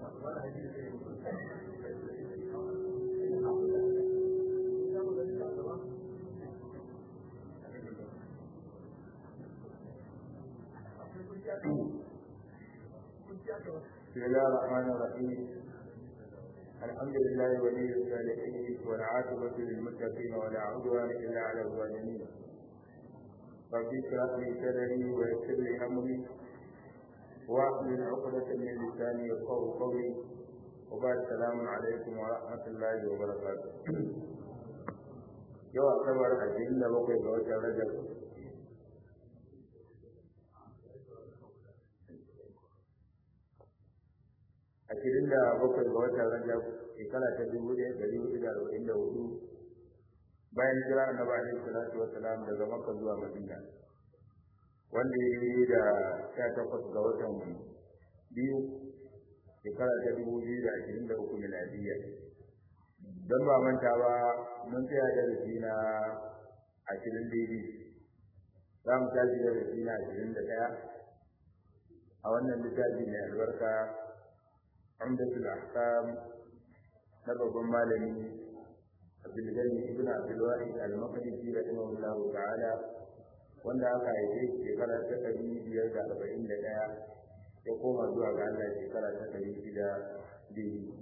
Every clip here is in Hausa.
بسم الله الرحمن الرحيم الحمد لله ولي الصالحين والعاقبة للمتقين ولا عدوان إلا على الظالمين رب اشرح لي صدري ويسر لي أمري واحلل عقدة من لساني يفقهوا قولي وبعد السلام عليكم ورحمة الله وبركاته يوم أعتبر أجل بقي بوجه رجب ashirin da bakwai ga watan rajab shekara ta dubu ɗaya ɗari hudu da arba'in da hudu bayan jira annabi alaihi salatu wa salam daga makka zuwa madina wanda ya yi da sha takwas ga watan biyu shekara ta dubu biyu da ashirin da uku miladiyya don ba manta ba mun tsaya da rashi na ashirin daidai za mu tashi da rashi na ashirin da ɗaya a wannan littafi mai albarka عمدة الأحكام سبب مالني عبد الغني ابن عبد الواحد المقدسي رحمه الله تعالى wanda aka haife shekara ta ɗari biyar da arba'in da ɗaya ya koma zuwa ga Allah shekara ta ɗari shida biyu.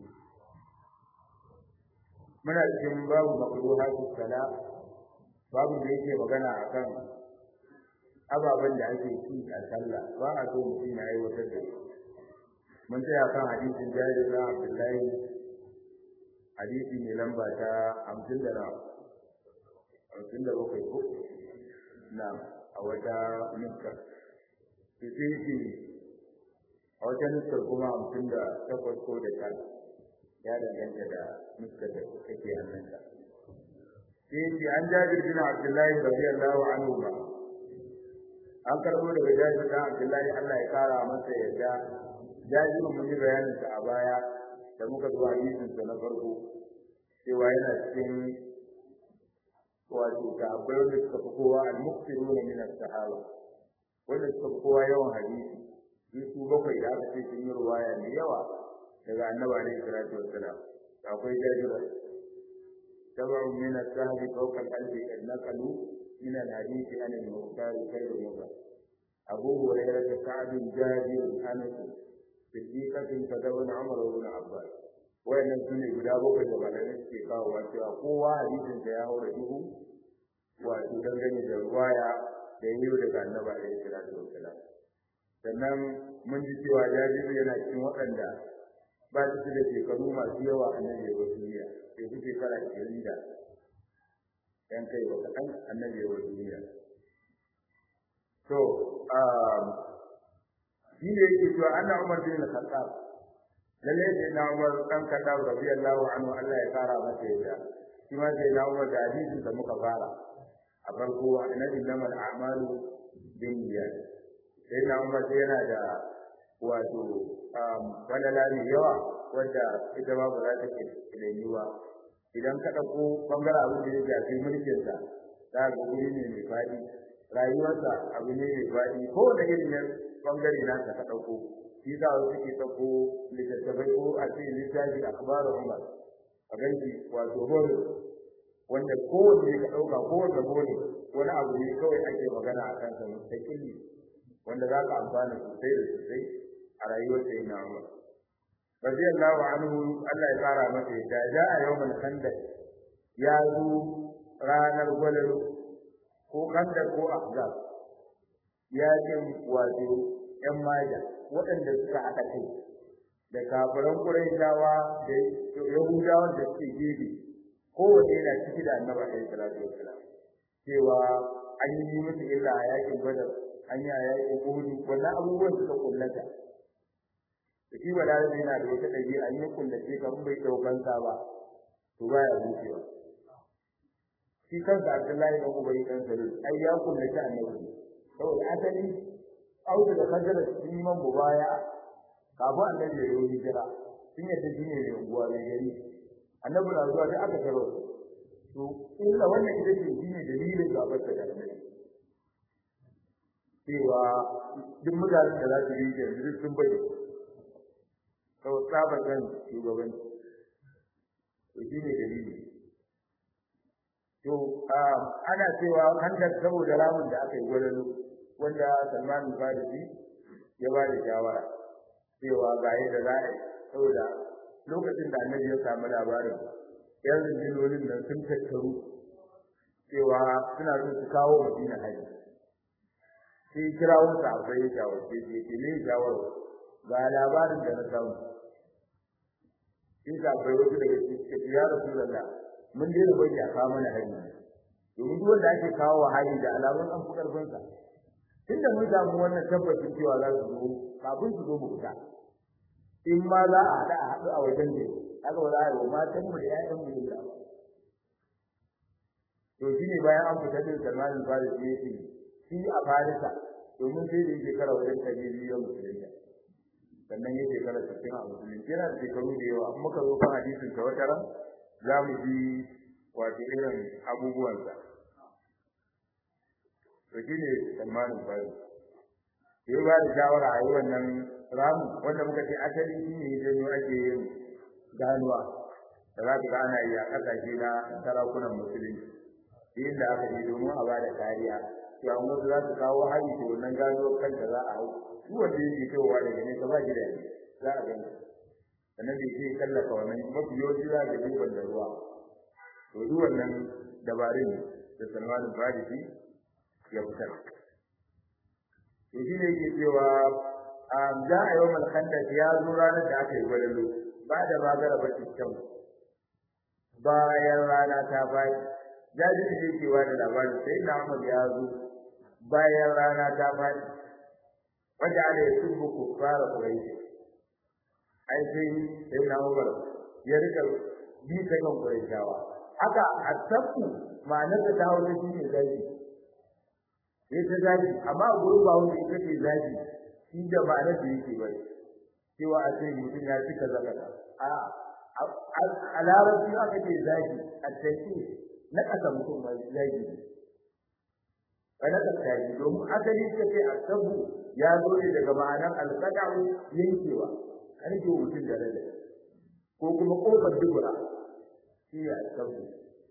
Muna cikin babu makaro hasu sala babu da yake magana a kan ababen da ake ci a sallah ba a so mutum na aiwatar da su. mun tsaya kan hadisin jari na abdullahi hadisi mai lamba ta hamsin da hamsin da bakwai ko na a wata nuskar fifinci a wata nuskar kuma hamsin da takwas ko da tara ya danganta da nuskar da kake hannunka sai an jabir bin abdullahi radiyallahu anhu ba an karbo daga jabir bin abdullahi Allah ya kara masa yadda jajirin mun yi bayanin sa a baya da muka zo hadisin sa na farko cewa yana cikin wato ta akwai wanda suka fi kowa al-muqtiruna min as-sahaba wanda suka fi kowa yawan hadisi su su bakwai da aka ce sun yi ruwaya mai yawa daga annabi alaihi salatu wassalam akwai jajira tabu min as-sahabi fawqa al-alfi qad naqalu min al-hadisi an al-muqtar khayr mubah abu hurairah sa'd jabir anas siddiqatin kadabun umar ibn abbas wayannan sune guda bakwai da malamai suke kawo wa cewa kowa hadisin da ya haura duhu wato dangane da ruwaya da yi daga annabi alaihi salatu wassalam sannan mun ji cewa jabiru yana cikin waɗanda ba su da shekaru masu yawa a nan yau duniya sai su shekara ashirin da yan kai wa kaɗan annabi yau duniya to shi ne yake cewa anna Umar bin Khattab lalle ne na Umar dan Khattab radiyallahu anhu Allah ya kara masa yadda shi ma sai na Umar da hadisin da muka fara a farko annabi namal a'malu bin niyyat sai na Umar sai yana da wato walala ne yawa wanda ita ba ba za ta ke ba idan ka ɗauko bangaren abin da ya shafi mulkinsa za ga guri ne mai faɗi rayuwarsa abu ne mai faɗi ko da irin bangare na ka ɗauko shi za su suke ɗauko littattafai ko a ce littafi a kabarin umar a ganci wato hore wanda kowanne ka ɗauka kowanne hore wani abu ne kawai ake magana a kansa mustaqilli wanda za ka amfana sosai da sosai a rayuwar sai na umar radiyallahu anhu Allah ya fara masa yadda ja a yawmal khandaq ya zo ranar gwalalo ko khandaq ko ahzab yakin wato ‘yan maja waɗanda suka haɗa kai da kafiran Qurayshawa da Yahudawa da suke gefe kowanne yana ciki da Annabi alaihi salatu wassalam cewa an yi musu illa a yakin Badar an yi a yakin Uhud wannan abubuwan suka kullata da shi ba da yana da wata ɗabi'a an yi kullace kan bai ɗaukan sa ba to baya zuciya shi kansa Abdullahi dan Ubay dan Salul ai ya kullace Annabi saboda asali auda da kadara sun yi man baya kafin annabi ya yi hijira sun yadda shi ne mai unguwa mai gari annabi na zuwa sai aka taro to illa wannan ita ce shi ne dalilin gabar da annabi cewa duk mutanen da za su yi yanzu duk sun bari tsabar kan shugabanci to shi ne dalili to ana cewa hantar saboda ramin da aka yi gwalalo wanda Salman Farisi ya ba da shawara cewa ga yadda za a yi saboda lokacin da annabi ya samu labarin yan zindilonin nan sun tattaru cewa suna son su kawo madina haji sai kirawun sa akwai shawarce ce ke ne shawar ga labarin da na samu sai ka akwai wasu daga cikin ya rasu lalla mun dai bai ya kawo mana haji domin duk wanda ake kawo wa haji da alamun an fi karfin sa tunda mun samu wannan tabbacin cewa za su zo kafin su zo mu fita in ma za a haɗa a haɗu a wajen ne haka ba za a yi wa matan mu da ƴaƴan mu da ba to shine bayan an fita da Salman al-Farisi yake shi a Farisa domin sai da yake kara wajen kabili ya musulunta sannan yake kara cikin a musulunci yana da shekaru da yawa amma muka zo kan hadisin ta wata ran za mu ji wato irin abubuwansa to shine Salman al-Farisi sai ba da shawara a yi wannan ramu wanda muka ce asali shi ne janyo ake yin ganuwa da za ka ga ana yi a ƙasashe na sarakunan musulunci inda aka yi domin a bada kariya to an wasu za su kawo hari to wannan ganuwar kanta za a hau duk wanda yake cewa daga nesa ba shi da za a gani sannan da yake kallafa wannan mafi yawanci za ka ji da ruwa to duk wannan dabarun da Salman Farisi ya fitar to shi ne yake cewa za a yi wa malkandar ya zo ranar da aka yi gwalalo ba da magara ba kyau bayan rana ta bayi jaji da yake wa da labari sai na Ahmad ya zo bayan rana ta bayi wanda ala ya tubu ku fara kuraishi ai sai sai na Umar ya rika bi ta kan kuraishawa haka asabu ma'anar da ta hausa shi ne zaki sai ta zaki amma a gurin ba wanda ita ce zaki shi da ma'anar da yake bai cewa a ce mutum ya cika zakata a a larabci aka ce zaki a tafi na ƙasa mutum mai zaki ba na ƙasa domin asali ta ce a sabu ya zo ne daga ma'anar alƙada'u yankewa karfe mutum da rada ko kuma ƙofar dubura shi ne a sabu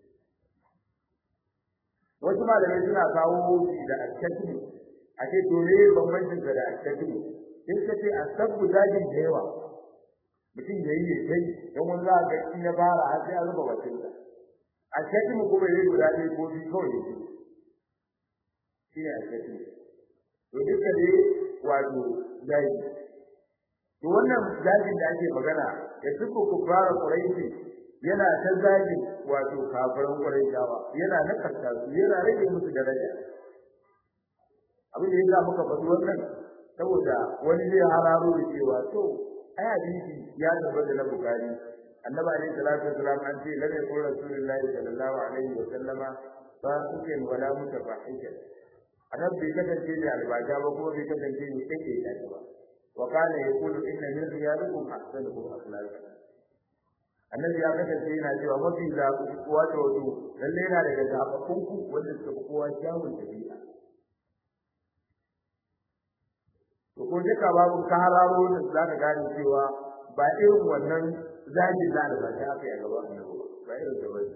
wasu malamai suna kawo shi da alkatimi a ce to me bambancin da alkatimi in ka ce asabu zagin da yawa mutum ya yi ya kai don wani za a ga in ya fara har sai an rufe bakin sa alkatimi kuma ya yi guda ɗaya ko biyu kawai ya ce shi ne alkatimi to duka dai wato zagi to wannan zagin da ake magana ya tuku ku fara kuraishi yana ta zagi wato kafiran Qurayshawa yana nakasta su yana rage musu daraja abin da yasa muka faɗi wannan saboda wani zai hararo da cewa to ai hadisi ya tabbata na Bukhari annabi alaihi salatu wasalam an ce lam yakun rasulullahi sallallahu alaihi wa sallama fasikin wala mutafahishan annabi bai kasance da albaja ba kuma bai kasance ne kake da ba wa kana yaqulu inna min riyadikum ahsanukum akhlaqan annabi ya kasance yana cewa mafi zaɓi wato wato lalle yana daga zaɓaɓɓun ku wanda suka fi kowa kyawun ɗabi'a to ko duka babu ka hararo da za ka gane cewa ba irin wannan zagi za da ba aka yi a gaban annabi ba irin da ba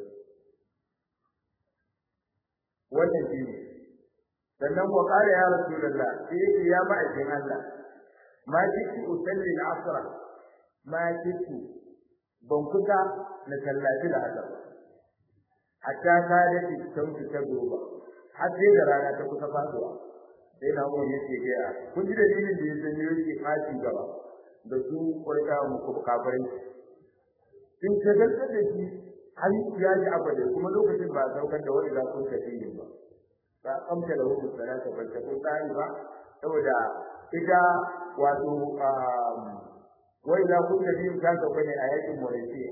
wannan shi ne sannan wa qala ya rasulullah sai yake ya ma'aikin Allah ma kitu usalli al-asra ma kitu ban kusa na tallafi da haka hatta ka da shamsu ta goba har sai da rana ta kusa faduwa sai na mu yake ga kun ji dalilin da yake ne yake fashi gaba da su kwarta mu ko kafirai sun shagaltar da shi har ya ji abada kuma lokacin ba saukar da wani za kun tafi ne ba ba amsa da hukumar salata ba ta kun tsari ba saboda ita wato wai za ku tafi ta sauka ne a yakin Malaysia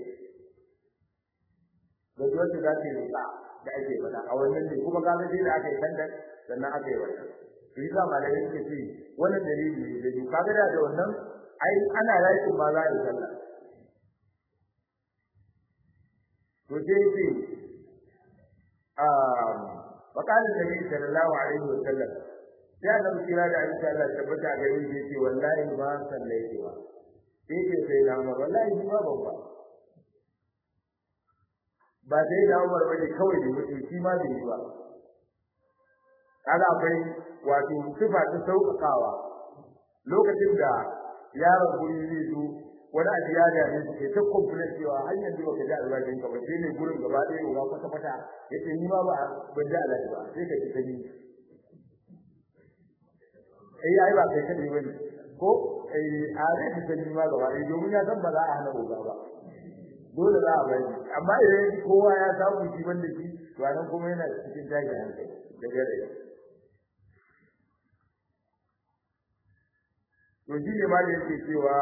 da wanda za ta yi da ake faɗa a wannan ne kuma kaga sai da aka yi kandan sannan aka yi wannan to yasa malamai suke ce wannan dalili ne da kaga da wannan ai ana yakin ma za a yi sallah to sai ce um وقال النبي صلى الله عليه وسلم يا نبي كلا da insha Allah tabbata gare shi yace wallahi ba sallaiti ba sai ke sai na umar wallahi ni ma ban ba ba sai na umar bane kawai da mutum shi ma bai yi ba kaga akwai wato sifa ta sauƙaƙawa lokacin da yaron guri zai zo wani abu ya dame su ke ta kumfula cewa har yanzu baka ji albashin ka ba sai ne gurin gaba ɗaya uba kwata kwata yace ni ma ba ban ji albashi ba sai ka ji ta ni eh ai ba kai kadai bane ko eh a zai ji ta ni ma gaba ɗaya domin ya san ba za a hana uba ba dole za a bari amma idan kowa ya samu shi banda shi to anan kuma yana cikin tashin hankali da gare to shi ne ma da yake cewa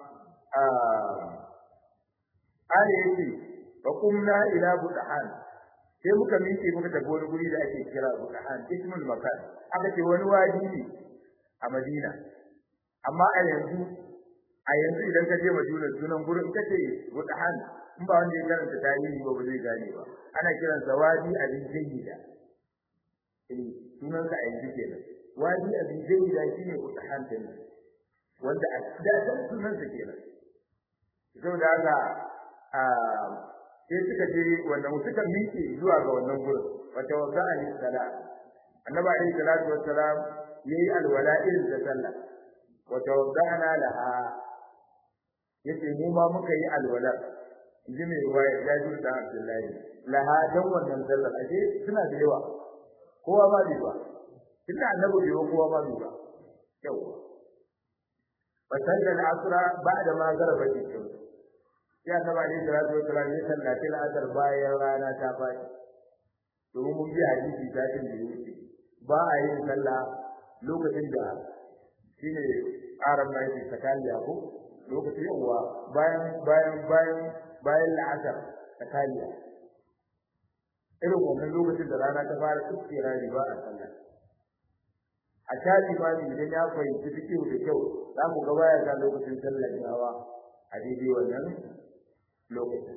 Ali yake fa kumna ila budahan sai muka miƙe muka tafi wani guri da ake kira budahan ismul makan aka ce wani wadi ne a Madina amma a yanzu a yanzu idan ka je Madina sunan gurin ka ce budahan in ba wanda ya karanta tarihi ba ba zai gane ba ana kiran sa wadi abin jayyida eh sunan sa a yanzu kenan wadi abin jayyida shine budahan kenan wanda a da sunan sa kenan saboda haka a sai suka je wannan suka miƙe zuwa ga wannan gurin wata wanda ali sala annabi alayhi salatu wassalam yayi alwala irin da sallah wata wadana laha yace mu ma muka yi alwala inji mai ruwaya jabir da abdullahi laha dan wannan sallar ashe suna da yawa kowa ma bai ba tunda annabi bai ba kowa ma bai ba yawa fasalla al-asra ba'da ma garaba shams sai annabi alaihi salatu wasallam ya sallaci al-asr bayan rana ta fadi domin mun bi hadisi ta cin da yake ba a yin sallah lokacin da shine aran mai yake sakaliya ko lokacin yawa bayan bayan bayan bayan la'asar sakaliya irin wannan lokacin da rana ta fara tsira ba a sallah a shafi ma idan ya fahimci fikihu da kyau za mu ga baya ga lokacin sallar yawa a daidai wannan lokacin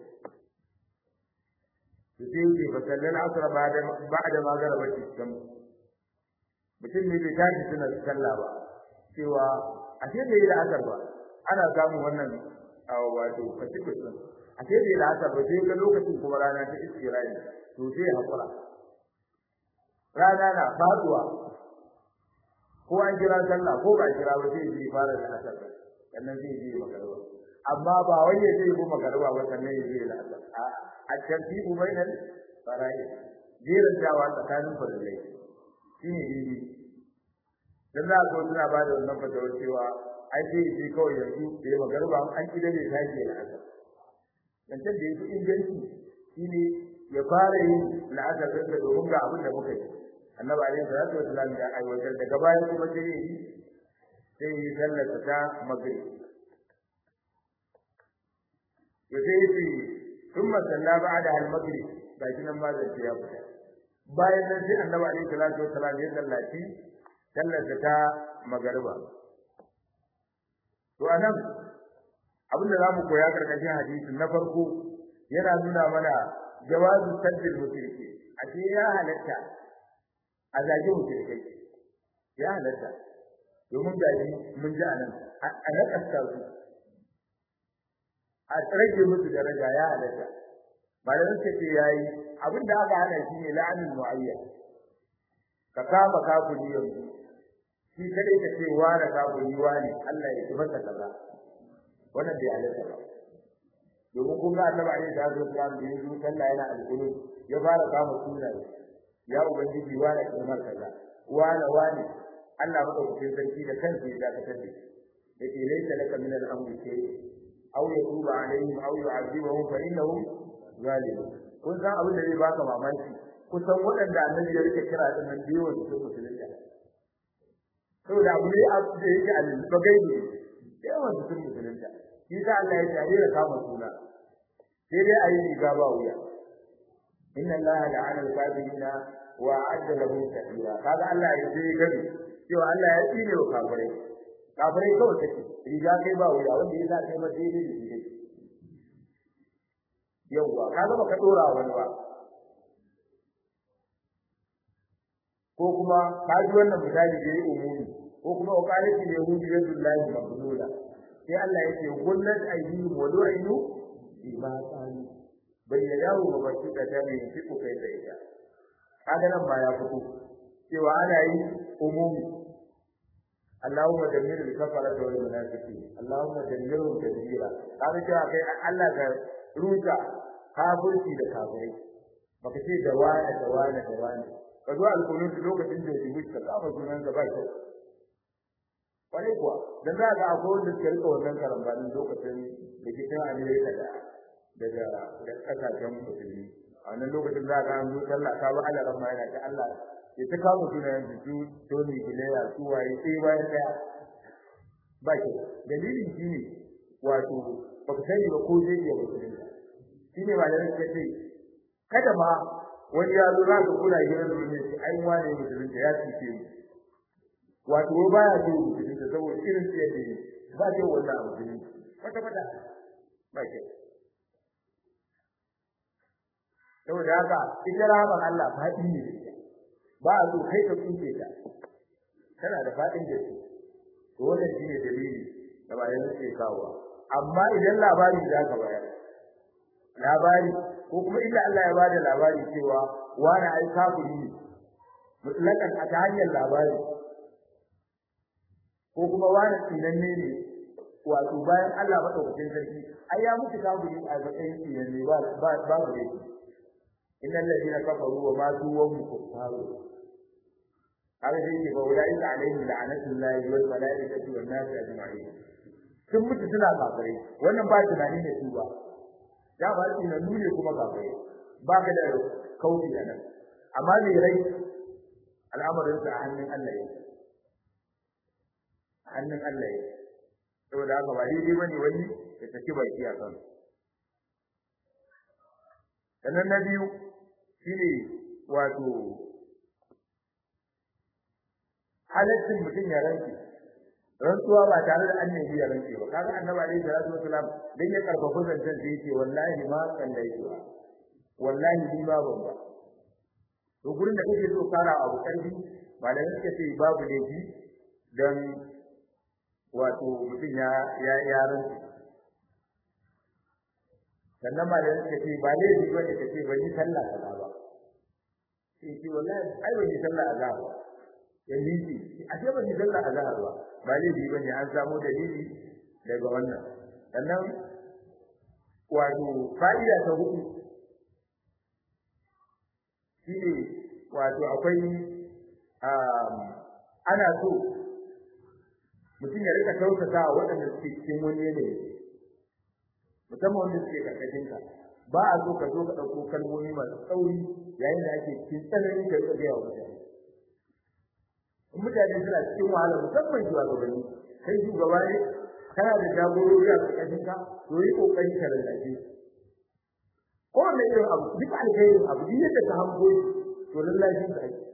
su sai yake fa sallar asra ba'da ba'da ma garaba cikin mutum ne bai tashi suna sallah ba cewa a ce bai da asar ba ana samun wannan wato fatikus din a ce bai da asar ba sai ga lokacin kuma rana ta istirani to sai hakura rana na faduwa ko an kira sallah ko ba kira ba sai ji fara da asar sannan zai ji magarba amma ba wai ya je ko magarba ba sannan ya ji da asar a a tartibu bainal fara'i jerin dawa tsakanin farillai shine dai dan za ko suna ba da wannan fatawar cewa ai sai ji kawai yanzu da ya magarba an kida ne tashi da asar dan da yake inganci shine ya fara yin la'asar da domin ga abin da muka yi annabi alaihi salatu wasallam ya aiwatar daga baya kuma sai yi sai yi sallar ta maghrib to sai yi thumma salla ba'da al-maghrib baki nan ma zai ya fita bayan nan sai annabi alaihi salatu wasallam ya sallaci sallar ta magariba to anan abin da zamu koya karkashin hadisin na farko yana nuna mana jawazu saddil mushriki ashe ya halatta a zage mushrikai ya halatta domin gaji mun ji anan a nakasta su a rage musu daraja ya halatta malamin ce ce yayi abin da aka hana shi ne la'anin mu'ayyan ka kama kafiri yanzu shi kadai ka ce wa da kafiri wa ne Allah ya ci masa kaza wannan bai halatta ba domin kun ga annabi alaihi salatu wasallam da yanzu sallah yana alƙulu ya fara kama sunaye ya ubangiji wa da kamar kaza wa da wani Allah madaukakin sarki da kansa ya dakatar da shi yake laysa laka min al-amri shay aw yatuba alaihim aw yu'adhibuhum fa innahum zalimun kun san abin da zai baka mamaki kusan waɗanda annabi ya rike kira din nan biyo da su musulunta saboda abu ne da yake al-bagai ne yawan su musulunta shi sa Allah ya tare da kama suna sai dai ayi riga ba wuya inna Allah la'ana al-kafirina wa a'adda lahum sa'ira kaga Allah ya ce gani cewa Allah ya tsine wa kafirai kafirai kawai take riga kai ba wuya wanda ya sa kai ma daidai da shi dai yawwa kaga baka dora wani ba ko kuma ka ji wannan misali da ya umumi ko kuma uqalati yahudi yadullahi mabdula sai Allah ya ce gullat aydihim wa lu'inu bima qalu bai yadahu ba bashi da ta ne fi ku kai sai ya kaga nan ba ya fito cewa ana yi umumi Allahumma dammir al-kafara wal munafiqin Allahumma dammirhum tadbira kaga cewa kai Allah ka ruta kafirci da kafirai baka ce da wani da wani da wani ka zo alkunut lokacin da yake wuce ka sunan da ba shi kwarai kuwa dan za ga akwai wanda suke rika wannan karambanin lokacin rikicin Amerika da daga da kasashen musulmi a wannan lokacin za ga an zo sallah ka ba Allah rahma yana ta Allah ya ta kawo sunan su Tony Blair su waye sai bayan daya ba shi dalilin shi ne wato baka sani ba ko zai iya musulmi shine malamin suka ce kada ma wani ya zo za ka kula gidan da wani shi ai wane musulmi ya fice mu wato ba ya so musulmi da saboda irin su yake ba ce wannan abu ne kwata kwata ba ke saboda haka ita rahmar Allah faɗi ne ba a so kai ka tsinke ta tana da faɗin da shi to wannan shine dalili da ba yana ce kawo amma idan labari za ka bayar labari ko kuma illa Allah ya bada labari cewa wani ai kafiri ne mutlakan a ta hanyar labari ko kuma wani tsinanne ne wato bayan Allah madaukakin sarki ai ya mutu kafiri a matsayin tsinanne ba ba ba ne innal ladina kafaru wa matu wa hum kuffaru haka sai ke bawa da ita alaihi la'anatullahi wal malaikati wan nas ajma'in sun mutu suna kafirai wannan ba tunani ne su ba da ba shi na nune kuma kafirai ba ka da kauci a nan amma mai rai al'amarin sa a hannun Allah yake hannun Allah yake saboda haka ba daidai bane wani ya saki baki a kan sannan na biyu shine wato halaccin mutum ya rantsi rantsuwa ba tare da annabi ya rantsi ba kaga annabi alaihi salatu wasalam dan ya karfafa zancen da yake wallahi ma kan da yake wallahi ni ma ban ba to gurin da kake so fara abu karfi malamin suka ce babu laifi dan wato mutum ya ya ya rantsi sannan malamin suka ce ba laifi ba ne kace ban yi sallah kaza ba sai ce wallahi ai ban yi sallah azhar ba ya liji a ce ban yi sallah azhar ba ba laifi bane an samu dalili daga wannan sannan wato fa'ida ta hudu shine wato akwai ana so mutum ya rika kyautata waɗanda suke cikin wani yanayi musamman wanda suke karkashin ka ba a so ka zo ka ɗauko kalmomi masu tsauri yayin da ake cikin tsananin ka rika gaya wa mutane in mutane suna cikin wahala musamman shugabanni kai shugaba ne kana da jagorori a karkashin ka to yi kokari ka lallace ko wanda irin abu duk alkhairin abu duk yadda ka hango shi to lallacin ka ake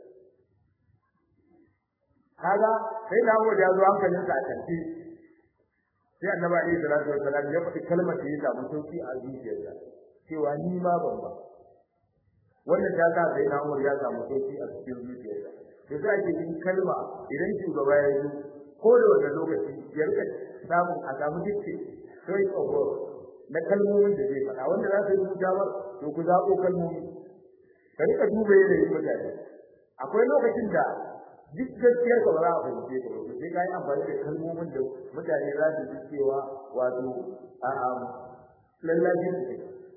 kaga sai da hawo da yazo hankalin sa a tanti sai annabi alaihi salatu wassalam ya faɗi kalmar da ya samu sauki a zuciyarsa cewa ni ma ban ba wannan ta sa sai na Umar ya samu sauki a cikin zuciyarsa to sai ake yin kalma idan shugaba ya yi ko da wannan lokaci ya rika samun a samu dukkan sai tsoro na kalmomin da zai faɗa wanda za su yi mujawar to ku zaɓo kalmomi ka rika duba yanayin mutane akwai lokacin da duk gaskiyar ka ba za a fahimce ka ba sai ka yi amfani da kalmomin da mutane za su ji cewa wato a'a lallacin su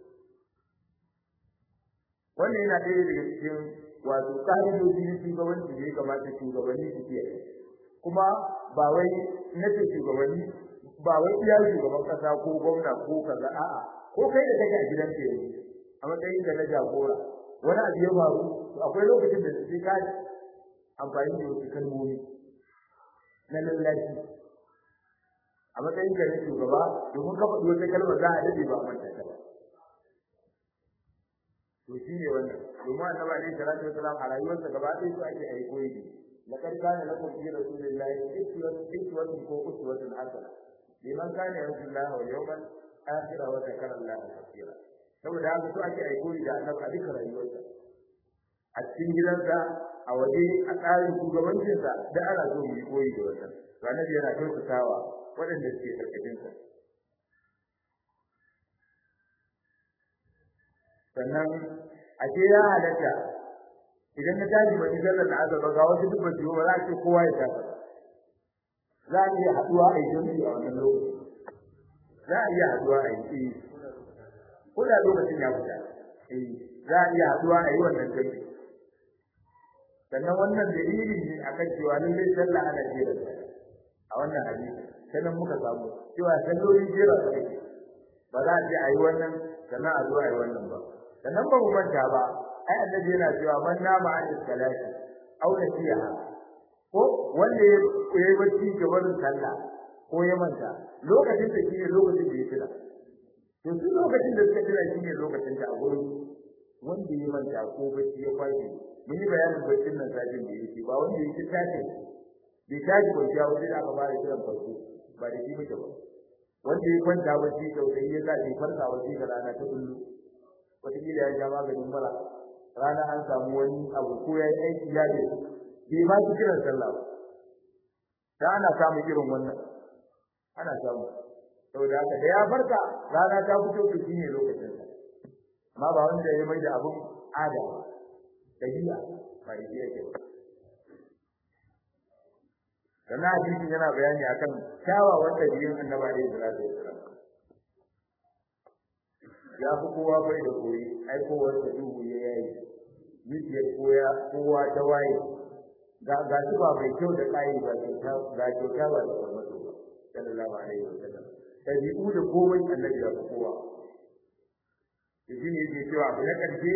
wannan yana ɗaya daga cikin wato ƙa'idoji na shugabanci da ya kamata shugabanni su kiyaye kuma ba wai na ce shugabanni ba wai iya shugaban kasa ko gwamna ko kaza a'a ko kai da kake a gidan ka yanzu a matsayin da na jagora wani abu ya faru to akwai lokacin da sai ka amfani da wasu kalmomi na lallashi a matsayin ka na shugaba domin ka faɗi wata kalmar za a daɗe ba a manta ta ba to shi ne wannan domin annabi alaihi salatu wasalam a rayuwarsa gaba ɗaya su ake ayi koyi laqad kana lakum fi rasulillahi uswatun ko uswatun hasana liman kana yarju Allah wal yawmal akhir wa zakara Allah kathira saboda haka su ake ayi koyi da annabi a duka rayuwarsa a cikin gidansa a waje a tsarin shugabancinsa da ana so mu yi koyi da wannan to annabi yana kyautatawa waɗanda suke karkashin sa sannan a ce ya halatta idan ka tashi ba sallar da azaba ga wasu duk ba su ba za a ce kowa ya tashi za a iya haɗuwa a yi jami'i a wannan lokaci za a iya haɗuwa a yi ko da lokacin ya fita za a iya haɗuwa a yi wannan jami'i sannan wannan dalili ne akan cewa lallai sallah ana jera a wannan hadisi sannan muka samu cewa sallolin jera su ake ba za a ce a yi wannan sannan a zo a yi wannan ba sannan ba mu manta ba ai annabi yana cewa man nama an salati aw nasiha ko wanda ya yi bacci ga wannan sallah ko ya manta lokacin da shi ne lokacin da ya tuna to su lokacin da suka tuna shi ne lokacin da a gurin wanda ya manta ko bacci ya kwashe mun yi bayanin baccin nan sajin da yake ba wanda yake tashi bai tashi ba ya wuce da aka fara kiran farko ba da shi muke ba wanda ya kwanta bacci sosai ya sa bai farka bacci da rana ta kullu wataƙila ya sha maganin mura rana an samu wani abu ko ya yi aiki ya ne bai ma ki kiran sallah ba da ana samun irin wannan ana samu saboda haka da ya farka rana ta fito to shine lokacin sa amma ba wanda ya mai da abun ada dabi'a ba da yake ba kana hadisin yana bayani akan kyawawan dabi'un annabi alaihi salatu wasalam ya fi kowa bai da koyi ai kowa da duhu ya yayi zuciyar koya kowa ta waye ga ga shi ba mai kyau da kai ba ga kyauta ba da farmato ba sallallahu alaihi wasallam dabi'u da komai annabi ya fi kowa shi ne yake cewa abu na ƙarshe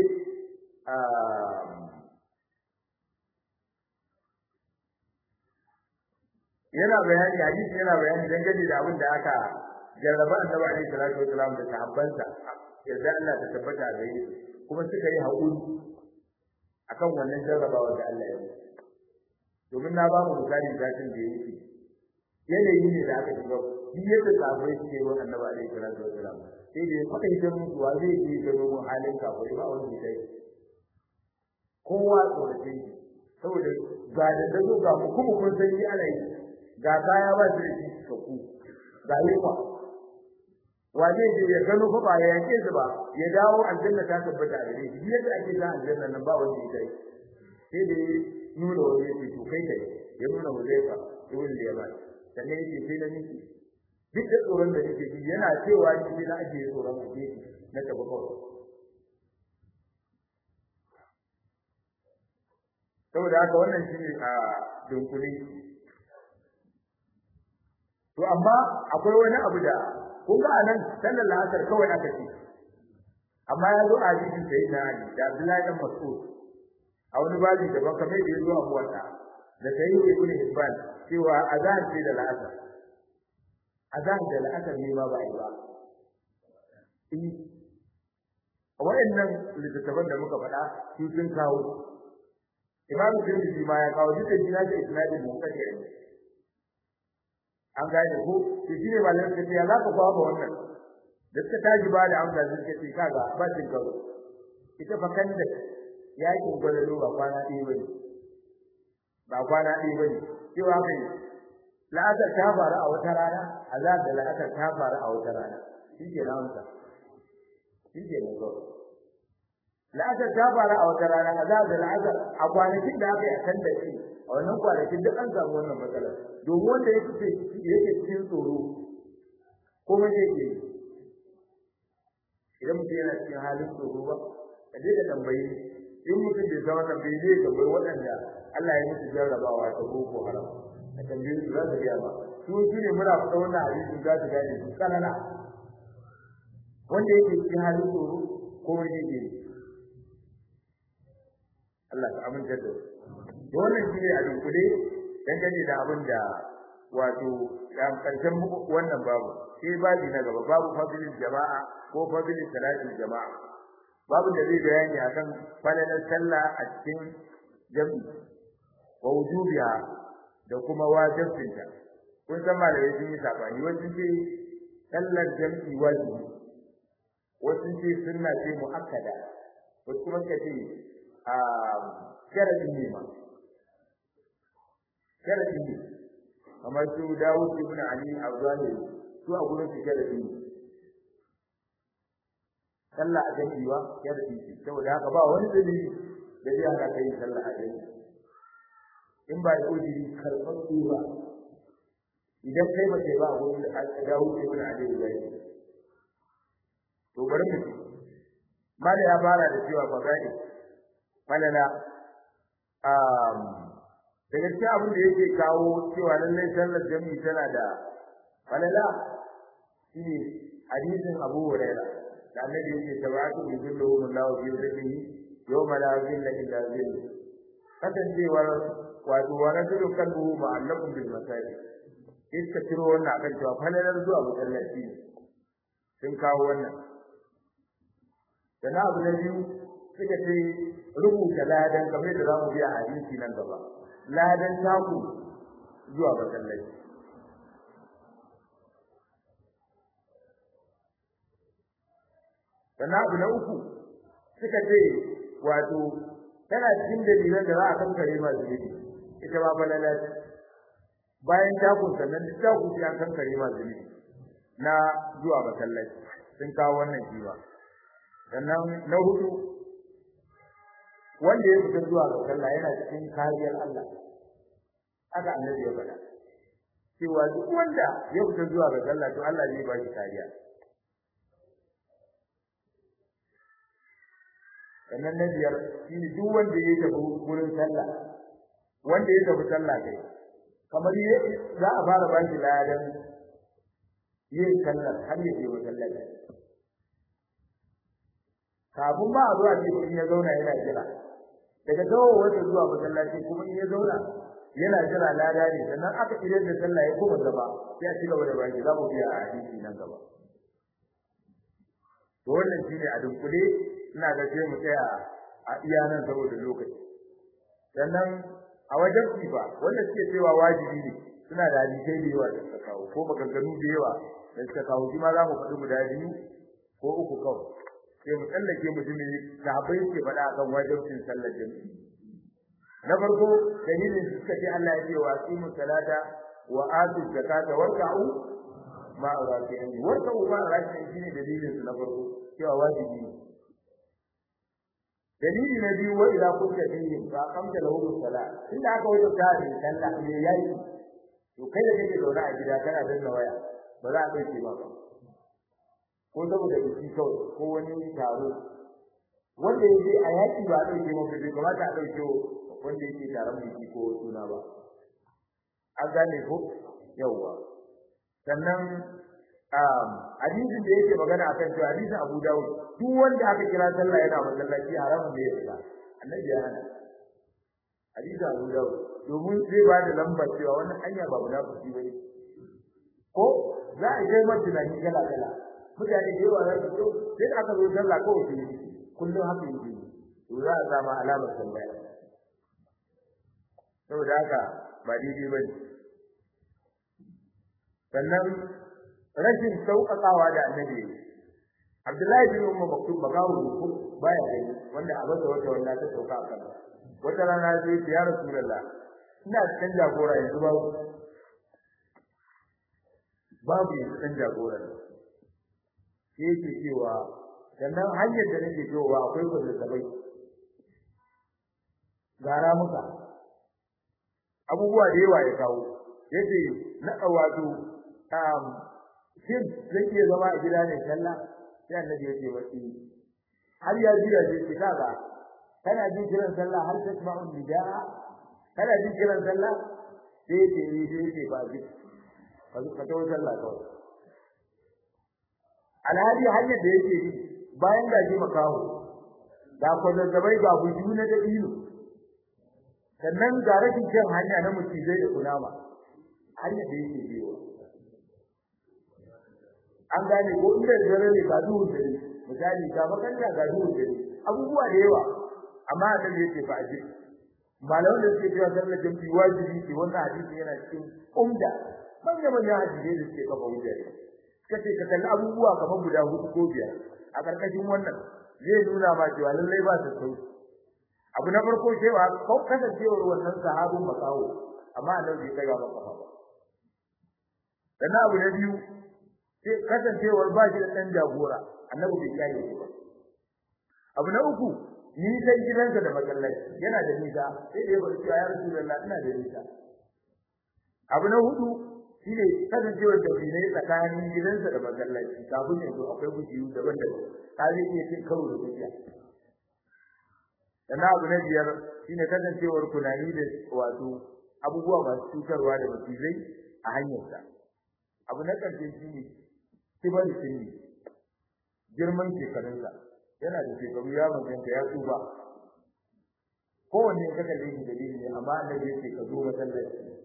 yana bayani hadisi yana bayani dangane da abin da aka jarraba annabi alaihi salatu wasalam da sahabbansa yadda Allah ta tabbata da yi kuma suka yi haƙuri akan wannan jarrabawa da Allah ya yi domin na ba mu misali zatin da yake yanayi ne da aka shiga shi yadda sahabbai suke wa annabi alaihi salatu wasalam sai da aka yi ta mutu wa zai yi gano mun halin kafirai ba wani sai kowa tsorace shi saboda ga da dazo ga mu kuma kun san yi ana yi ga kaya ba shi da shi ku ga yunwa wa zai je ya gano fa ba ya yake su ba ya dawo aljanna ta tabbata da shi yadda ake sa aljanna nan ba wanda ya kai sai da nuna wani ya ce to kai kai ya nuna Huzaifa ibn Yaman sannan yake sai na miki duk da tsoron da nake ji yana cewa ni sai na ake tsoron a gefe na tafi kawai saboda haka wannan shine a dunkule to amma akwai wani abu da kun ga anan sallar asar kawai aka ce amma ya zo a hadisin sai na Ali da Abdullahi dan Mas'ud a wani babi daban kamar da ya zo a muwatta da sai ibn Hibban cewa azan ce da la'asar azan da la'asar ne ma ba yi ba a waɗannan littattafan da muka faɗa su sun kawo Imam Tirmidhi ma ya kawo duk da shi na ce isnadin munkadi ne an gane ko to shine malamin kace ya zaka kwaba wannan da suka taji ba da amsa suka ce kaga ba cin karo ita fa kan da yakin gwalalo ba kwana ɗaya bane ba kwana ɗaya bane cewa kai la'asar ta faru a wata rana azab da la'asar ta faru a wata rana shi ke na amsa shi ke na kawai la'asar ta faru a wata rana azab da la'asar a kwanakin da aka yi a kan da shi a wannan kwanakin duk an samu wannan matsalar domin wanda ya fice yake cikin tsoro kuma zai ke idan mutum yana cikin halin tsoro ba ka je ka tambayi in mutum bai san wannan bai zai tambayi waɗanda Allah ya musu jarrabawa ta boko haram ka tambaye su za su gaya ba su shi ne muna faɗa wannan hadisi za su gane su kanana wanda yake cikin halin tsoro kuma zai ke Allah ka amince da su wannan shi ne a dunkule dangane da abin da wato karshen wannan babu sai babi na gaba babu fadilin jama'a ko fadilin salatin jama'a babu da zai bayani akan falalar sallah a cikin jami'i wa wujubiha da kuma wajibinta kun san malamai sun yi sabani wasu ce sallar jami'i wajibi wasu ce sunna ce muakkada wasu kuma ce a sharadin ne ma sharadi ne kamar su Dawud ibn Ali al-Zahiri su a gurin su da dini sallah a jami'i ba ya da dini saboda haka ba wani dalili da zai hana kai sallah a jami'i in ba da ujiri karɓar ba idan kai ba kai ba a gurin Dawud ibn Ali al-Zahiri to bari mu mala ya fara da cewa fada'i malala um daga cikin abin da yake kawo cewa lallai sallar jami'i tana da falala shine hadisin Abu Hurairah da annabi yake tabatu bi kullu Allahu fi dhillihi yawma la dhilla illa dhillu kasancewar wato wa rajulun qalbuhu ma'allaqun bil masajid iska ciro wannan akan cewa falalar zuwa masallaci sun kawo wannan sana abu na biyu suka ce rubuta ladan kamar da zamu biya hadisi nan gaba ladan taku zuwa masallaci sana abu na uku suka ce wato tana cikin dalilan da za a kankare masu zunubi ita ba falala bayan takun sannan duk takun sai an kankare masu zunubi na zuwa masallaci sun kawo wannan kima sannan na hudu wanda ya fita zuwa ga sallah yana cikin kariyar Allah haka annabi ya faɗa cewa duk wanda ya fita zuwa ga sallah to Allah zai ba shi kariya sannan na biyar shine duk wanda ya tafi wurin sallah wanda ya tafi sallah kai kamar za a fara ba shi ladan yin sallar har ya je masallaci kafin ba a zuwa ce in ya zauna yana jira daga dawo wata zuwa masallaci kuma in ya zauna yana jira lada ne sannan aka idan da sallah ya kuma gaba sai a ci gaba da baki za mu biya a hadisi nan gaba to wannan shine a dunkule ina ga sai mu tsaya a iya nan saboda lokaci sannan a wajen kifa wanda suke cewa wajibi ne suna da hadisai da yawa da suka kawo ko maganganu da yawa da suka kawo shi ma za mu faɗi guda biyu ko uku kawai sai mu tsallake mutumi sahabbai ke faɗa akan wajibcin sallar jami'i na farko dalilin suka ce Allah ya ce wa aqimu salata wa atu zakata warka'u ma raki'in warka'u ma raki'in shine dalilin su na farko cewa wajibi ne dalili na biyu wa idza kunta fihim fa aqamta lahum salat inda aka wajen ta ne sallah ne yayi to kai da kake zaune a gida kana danna waya ba za a dauke ba ko saboda biki kawai ko wani taro wanda yake a yaki ba a dauke maka bai kamata a dauke wanda yake taron biki ko suna ba an gane ko yawwa sannan hadisin da yake magana akan cewa hadisin Abu Dawud duk wanda aka kira sallah yana masallaci haramun da ya fita annabi ya hana hadisin Abu Dawud domin zai ba da lambar cewa wannan hanya ba munafiki bane ko za a kai mata tunani kala kala mutane da yawa za su so sai aka zo sallah kawai su yi kullum haka yake to za a samu alamar tambaya saboda haka ba daidai bane sannan rashin sauƙaƙawa da annabi Abdullahi bin Umar Maktum bakawo ko baya gani wanda a bada wata wanda ta sauka a kan wata rana sai ya Rasulullah ina cikin jagora yanzu babu babu yanzu kan jagora sai yake cewa sannan hanyar da nake cewa akwai kwazazzabai gara muka abubuwa da yawa ya kawo yace na wato um shin zai iya zama a gida ne sallah sai annabi ya ce wasi har ya jira sai ce kaga kana jin kiran sallah har ta tasma'u nidaa kana jin kiran sallah sai ce ni sai ce ba ji ka ka tawo sallah kawai alhali hanyar da yake yi bayan da ji makaho da ko zazzabai ga buju na da ilu sannan ga rashin kyan hanya na mutizai da kunama hanyar da yake biyo an gane ko inda dare ne ga duhun dare misali ga makalla ga duhun dare abubuwa da yawa amma da yake fa aji malaman da suke cewa sallar jami'i wajibi ce wannan hadisi yana cikin umda manya manya hadisi da suke kafa hujja kace ka kalli abubuwa kamar guda hudu ko biyar a karkashin wannan zai nuna ma cewa lallai ba su sauki abu na farko cewa ko kasancewar wannan sahabin makawo amma annabi bai kai ba kafa ba sannan abu na biyu sai kasancewar ba shi da ɗan jagora annabi bai kiyaye shi ba abu na uku ni sai gidansa da masallaci yana da nisa sai da ya bar cewa ya rasulullah ina da nisa abu na hudu shine kasancewar da ne tsakanin gidansa da masallaci kafin yanzu akwai gujiyu daban-daban ka zai iya cin karo da gujiya sannan abu na biyar shine kasancewar kunani da wato abubuwa masu cutarwa da macizai a hanyarsa abu na ƙarshe shine kibar sinni girman shekarunsa yana da shekaru ya manyanta ya tsufa kowanne ka kalle shi dalili ne amma annabi yake ka zo masallaci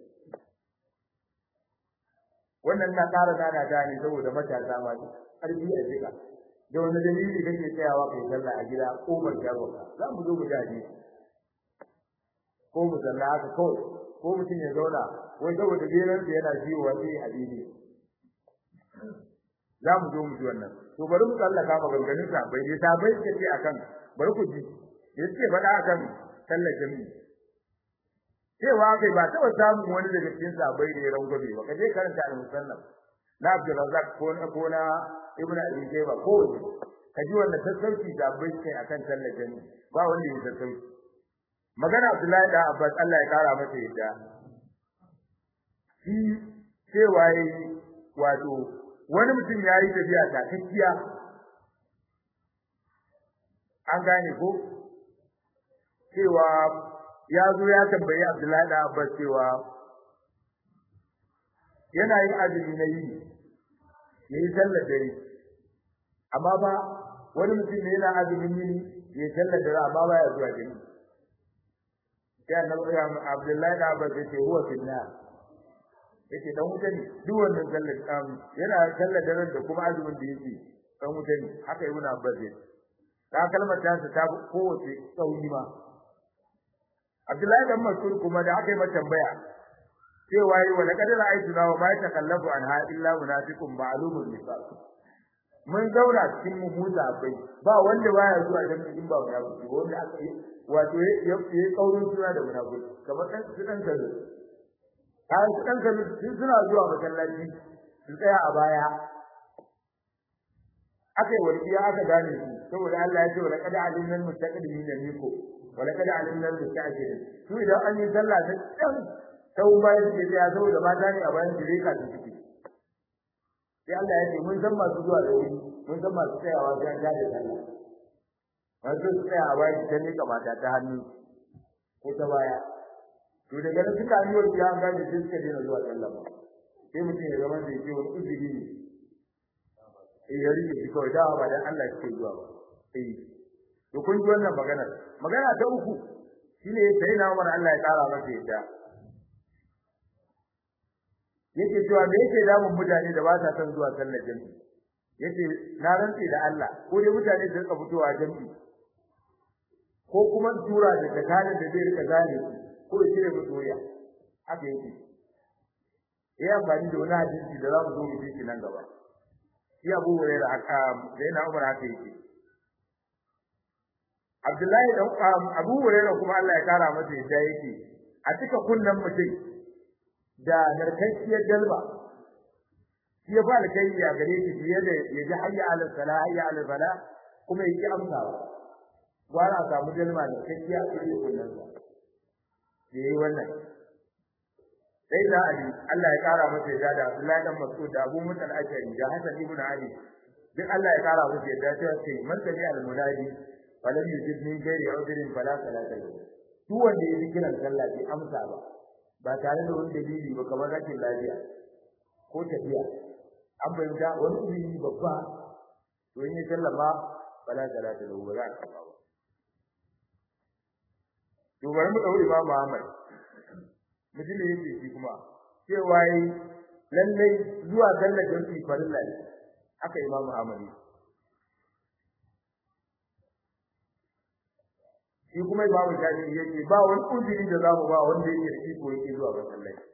wannan na ƙara nana da ne saboda matasa ma ƙarfi a jika da wani dalili kake tsayawa kai sallah a gida ko ban jagoka za mu zo mu jaje ko mu sallah haka kawai ko mutum ya zauna wai saboda geran sa yana ciwo wani hadisi za mu zo mu ji wannan to bari mu tsallaka maganganun sa bai dai sabai ce ce akan bari ku ji yace faɗa akan sallar jami'i cewa kai ba taɓa samun wani daga cikin sabai da ya rangwabe ba kaje karanta al-musannaf na Abdul Razzaq ko na ko na Ibn Abi Shayba ko kaji wannan sassauci da bai kai akan sallar jami'i ba wanda ya sassauci magana Abdullahi da Abbas Allah ya kara masa yadda shi cewa yayi wato wani mutum yayi tafiya ta kakkiya an gane ko cewa ya zo ya tambayi Abdullahi da Abbas cewa yana yin azumi na yi yayi sallar dare amma ba wani mutum ne yana azumin yini yayi sallar dare amma ba ya zuwa jami'i sai annabi Abdullahi da Abbas yace huwa finna yace dan wuta ne duk wannan sallar um yana sallar daren da kuma azumin da yake dan wuta ne haka ibnu Abbas yace ta kalmar ta ta kowace tsauni ma Abdullahi dan Mas'ud kuma da aka yi mata tambaya cewa yi wa laqad ra'aytuna wa ma yatakallafu anha illa munafiqun ma'lumun nifaq mun zauna cikin mu huta bai ba wanda baya zuwa jami'in ba munafiki wanda aka yi wato ya yi kaurin suna da munafiki kamar dan su dan kazo ai su dan kazo sun suna zuwa masallaci su tsaya a baya aka yi warkiya aka gane su saboda Allah ya ce wa laqad alimna al-mustaqdimin minkum wa laqad alimna al-musta'jirin su idan an yi sallah ta dan sau bayan da ya zo da mata ne a bayan da reka su ciki sai Allah ya ce mun san masu zuwa da wuri mun san masu tsayawa sai an gane sallah wato su tsaya a bayan ta nika mata ta hannu ko ta baya to daga nan suka yi wani ya gane sai suka daina zuwa sallah ba sai mutum ya zama da yake wani uzuri ne eh ya rike shi kawai dawa ba dan Allah yake zuwa ba eh to kun ji wannan magana magana ta uku shine sai na Umar Allah ya kara masa yadda yake cewa me yake damun mutane da ba sa son zuwa sallar jami'i yace na rantsi da Allah ko dai mutane su rika fitowa jami'i ko kuma tura da tsakanin da zai rika gane ko ya cire musu wuya haka yake ya amfani da wani hadisi da za mu zo mu ji shi nan gaba shi Abu Hurairah aka da yana Umar haka yake Abdullahi dan Abu Hurairah kuma Allah ya kara masa yadda yake a cika kunnan mutum da narkakkiyar dalba shi ya fara kai ya gare shi fiye da ya ji hayya ala sala hayya ala fala kuma yake amsawa gwara a samu dalma da kakkiya a cikin kunnan sa yayi wannan sai da Ali Allah ya kara masa yadda da Abdullahi dan Mas'ud da Abu Musa al-Ashari da Hasan ibn Ali duk Allah ya kara masa yadda sai ce man tabi al-munadi falam yujib min ghairi udrin fala salata lahu duk wanda ya kiran sallah bai amsa ba ba tare da wani dalili ba kamar rashin lafiya ko tafiya an bayyana wani uzuri babba to in ya sallama fala salata lahu ba za ka ba to bari mu dauri ba Muhammad mutum ne yake shi kuma cewa yi lallai zuwa sallar jami'i farilla ne aka Imam Ahmad shi kuma Imam Shafi'i yake ba wani uzuri da zamu ba wanda yake da iko yake zuwa masallaci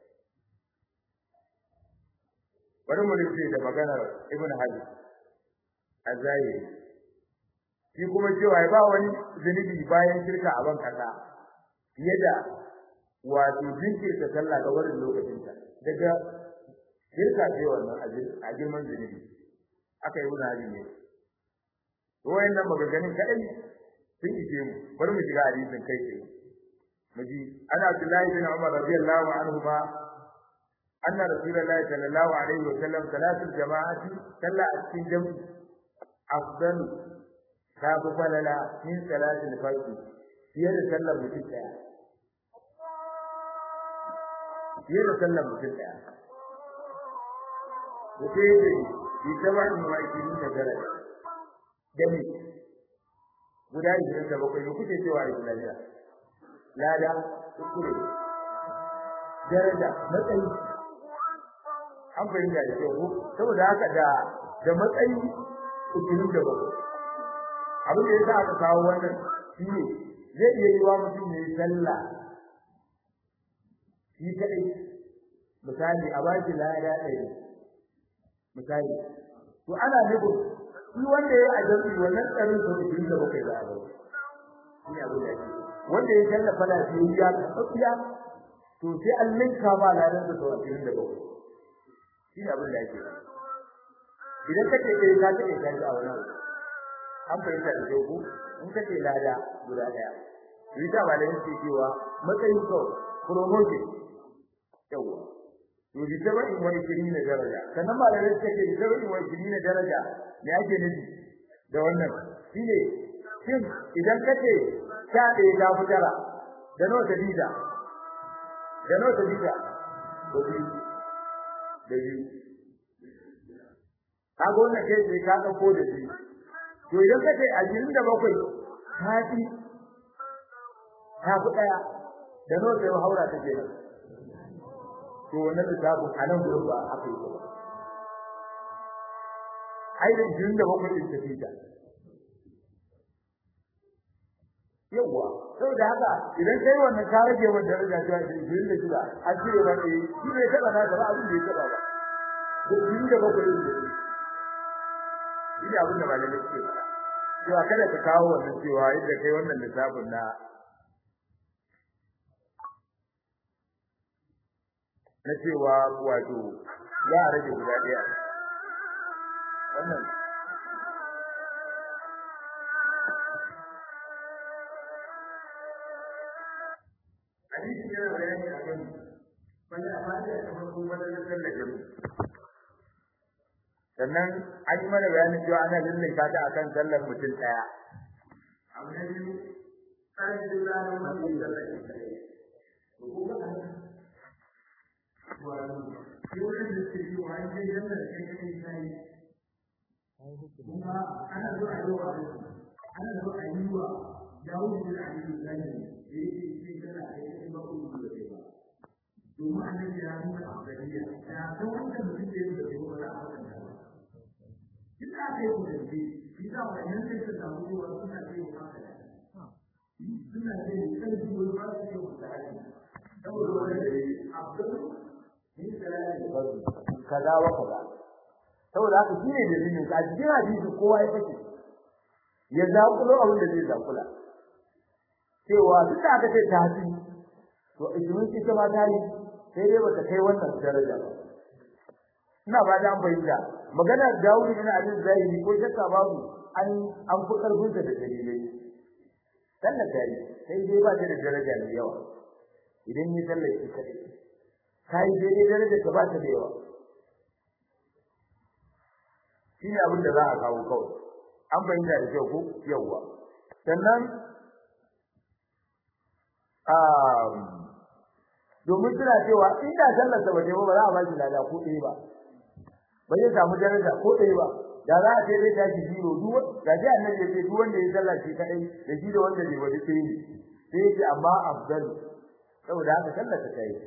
bari mu rufe da maganar Ibn Hajar azayiri shi kuma cewa ba wani zunubi bayan shirka a ban kasa fiye da wato jinkirta sallah ga wurin lokacinta daga shirka ce wannan a girman zunubi aka yi wani hali ne wayannan maganganun kadai sun ishe mu bari mu shiga hadisin kai tsaye mu ji ana Abdullahi bin Umar radiyallahu anhu ma anna rasulullahi sallallahu alaihi wa sallam salatul jama'ati salla a cikin jami'i afdal ta fi falala min salatul farqi fiye da sallar mutum daya fiye da sallar mutum daya Wuce yake bi tabarin wa ikini da daraja dami guda ishirin da bakwai ne kuke cewa a Islamiyya lada kuskure daraja matsayi an fahimta da kyau saboda haka da da matsayi ishirin da bakwai abin da ya sa aka kawo wannan shi ne zai iya yi wa mutum ya yi sallah shi kaɗai misali a ba shi lada ɗaya misali to ana nufin shi wanda ya a jami'i wannan tsarin sa ishirin da bakwai za a bai shi ne abin da ake wanda ya janna fala shi ya tsafiya to sai an linka ma ladan da sau ashirin da bakwai shi ne abin da ake idan kake ɗaya ka ta ɗaya ka a wani an fahimta da kyau in kace lada guda ɗaya yi ta ba da yake cewa matsayin kawai promotion yawa to bi saba'in wa ishirin daraja sannan malamai suka ce bi saba'in wa ishirin daraja me ake nufi da wannan shine shin idan kace sha ɗaya ta fi tara da nawa ta bida da nawa ta bida da biyu da biyu kaga wannan kai sai ka ɗauko da biyu to idan kace ashirin da bakwai ta fi ta fi ɗaya da nawa ta haura ta kenan to wannan lissafin a nan gurin ba aka yi ba ai da jin da bakwai din tafi ta yawa saboda haka idan kai wannan ka rage wa daraja ta jin da shida an cire ba eh shi ne taba na gaba abin da ya taba ba da jin da bakwai din da shi ne abin da malamai suke faɗa cewa kada ka kawo wannan cewa yadda kai wannan lissafin na na cewa wato za a rage guda ɗaya wannan hadisi yana bayani a kan wanda a fata ta farko wanda na sallar jami sannan an yi mana bayanin cewa ana lullunka ta akan sallar mutum ɗaya abu na biyu ƙarfin ranar mutum sallar ɗaya dole da ke yi wa ake yadda da kai kai sai kuma ana zo a yi wa ana zo a yi wa dawo da aliyu zai da yake cikin kana da yake ba ku da kai ba domin annabi ya nuna afdaliya ya san wanda mutum da yake da kai ba za a haka da ba duk da aka yi ku da shi shi da wannan sai ka samu cewa suna kai wa haka da suna kai kan su ba su yi wa da haka saboda wanda afdalu kaza wa kaza saboda haka shine dalilin ka cikin hadisi kowa ya kace ya zakulo abin da zai zakula cewa duk da aka ce ta hadi to idan ita ma ta yi sai dai bata kai wannan daraja ba ina ba da bayyana magana Dawud ibn Ali Zahiri ko shakka babu an an fi karfin da dalilai sallar tare sai dai ba ta da daraja mai yawa idan yi sallar shi kadai kai daidai daraja ka ba ta da yawa shine abin da za a kawo kawai an bayyana da kyau ko yawa sannan um domin suna cewa inda sallar sa bace ba za a ba shi lada ko ɗaya ba ba zai samu daraja ko ɗaya ba da za a ce zai tashi zero duk da ji annabi ya ce duk wanda ya sallah shi kadai da shi da wanda bai wadi sai ne sai ya ce amma afdal saboda haka sallar ta kai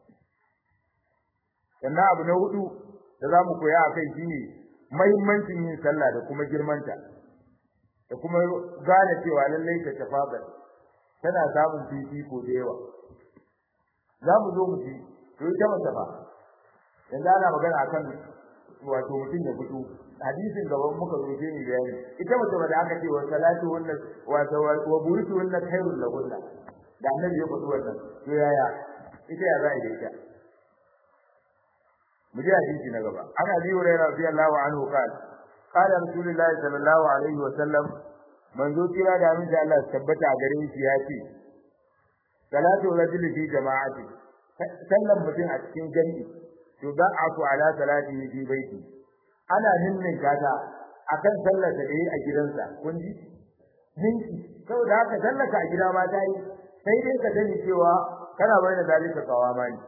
sannan abu na hudu da za mu koya a kai shi ne mahimmancin yin sallah da kuma girmanta da kuma gane cewa lallai ta tafadar tana samun fifiko da yawa za mu zo mu ji to ita mace ba yanzu ana magana akan wato mutum ya fito hadisin gaban muka zo sai ni bayani ita mace ba da aka ce wa salatu wannan wato wa buritu wannan khairul lahunna da annabi ya faɗi wannan to yaya ita ya za a yi ita mu ji hadisi na gaba ana bi hurairah radiyallahu anhu qala qala rasulullahi sallallahu alaihi wa sallam manzo kira da mun Allah tabbata a gare shi ya ce salatu rajuli fi jama'ati sallan mutum a cikin jami'i to ba a ku ala salati fi baiti ana ninnin gata akan sallar da yayi a gidansa kun ji ninki saboda haka sallaka a gida ma ta yi sai dai ka sani cewa kana bai da zalika kawama ne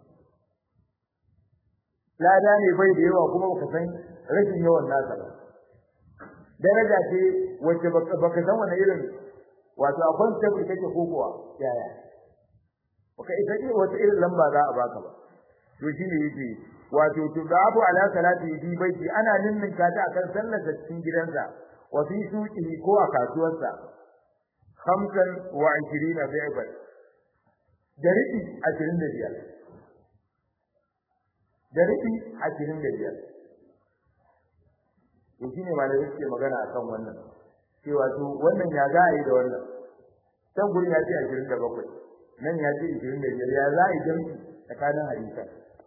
lada ne bai da yawa kuma baka san rashin yawan nasa ba daraja ce wacce baka san wani irin wato a concept kake ko kuwa yaya baka isa ce wata irin lamba za a baka ba to shine yake wato tudafu ala salati bi baiti ana ninninka ta akan sallar da cikin gidansa wa fi suqihi ko a kasuwarsa khamsan wa 20 bi'ban dariki 25 dariki 25 to shine malamai suke magana akan wannan cewa to wannan ya za a yi da wannan can gurin ya ce 27 nan ya ce 25 ya za a yi jami'i tsakanin hadisa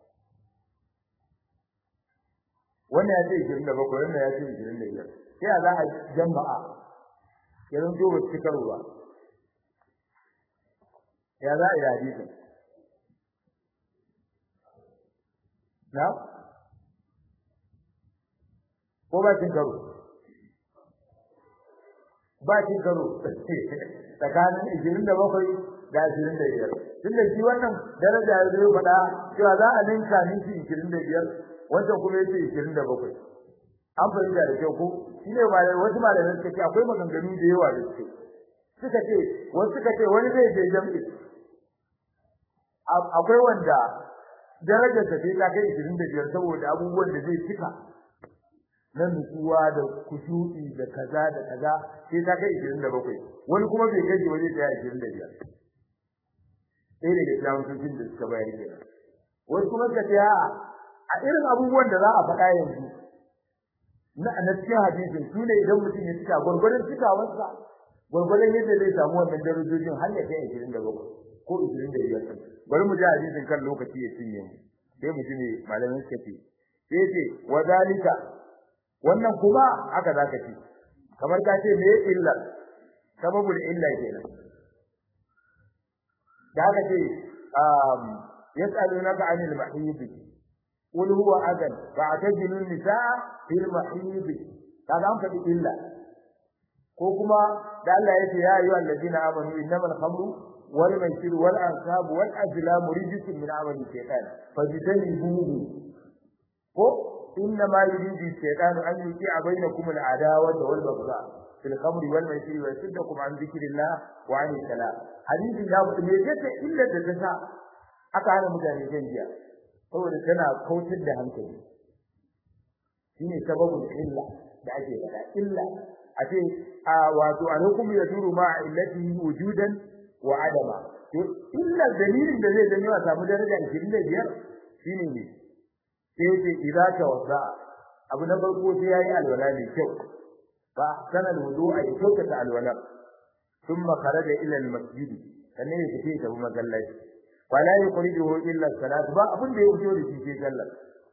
wannan ya ce 27 wannan ya ce 25 sai za a jama'a ya zanto ba su karwa ya za a yi hadisi na ko ba cin karo ba cin karo tsakanin ishirin da bakwai da ashirin da biyar tun da shi wannan daraja ya zai faɗa cewa za a ninka ninki ishirin da biyar wancan kuma yace ishirin da bakwai an fahimta da kyau ko shi ne wasu malamai suka ce akwai maganganu da yawa da suke suka ce wasu suka ce wani zai je jam'i akwai wanda darajar ta sai ta kai ishirin da biyar saboda abubuwan da zai cika na nutsuwa da kushu'i da kaza da kaza sai ta kai 27 wani kuma bai kai shi waje ta 25 sai daga jami'in da suka bayar ke wani kuma suka ce a irin abubuwan da za a faɗa yanzu na na cikin hadisin su ne idan mutum ya cika gwargwadon cikawarsa gwargwadon yadda zai samu wannan darajojin har ya kai 27 ko 25 bari mu ji hadisin kan lokaci ya cinye mu sai mu ji ne malamin suka ce sai ce wa zalika wannan kuma haka zaka ci kamar ka ce me illa sababul illa kenan da haka ce um yas'alunaka 'anil mahid qul huwa adan fa'tazilu an-nisaa fil mahid kaga an faɗi illa ko kuma da Allah ya ce ya ayyuhal ladina amanu innamal khamru wal maisir wal ansab wal azlam rijsun min 'amali shaytan fajtanibuhu ko إنما يريد الشيطان أن يوقع بينكم العداوة والبغضاء في الخمر والميسر ويصدكم عن ذكر الله وعن الصلاة حديث لا ميزة إلا تتسع aka hana mutane shan giya saboda tana kautar da hankali shine sababin illa da ake faɗa illa a ce a wato alhukum yaduru ma illatihi wujudan wa adama to illa dalilin da zai janyo a samu daraja 25 shine ne sai ce idza tawadda abu na farko sai yayi alwala ne kyau ba kana wudu'a ya kyauta ta alwala thumma kharaja ila almasjid sannan ya fice ta masallaci wala yuqriduhu illa salat ba abin da ya fito da shi sai sallah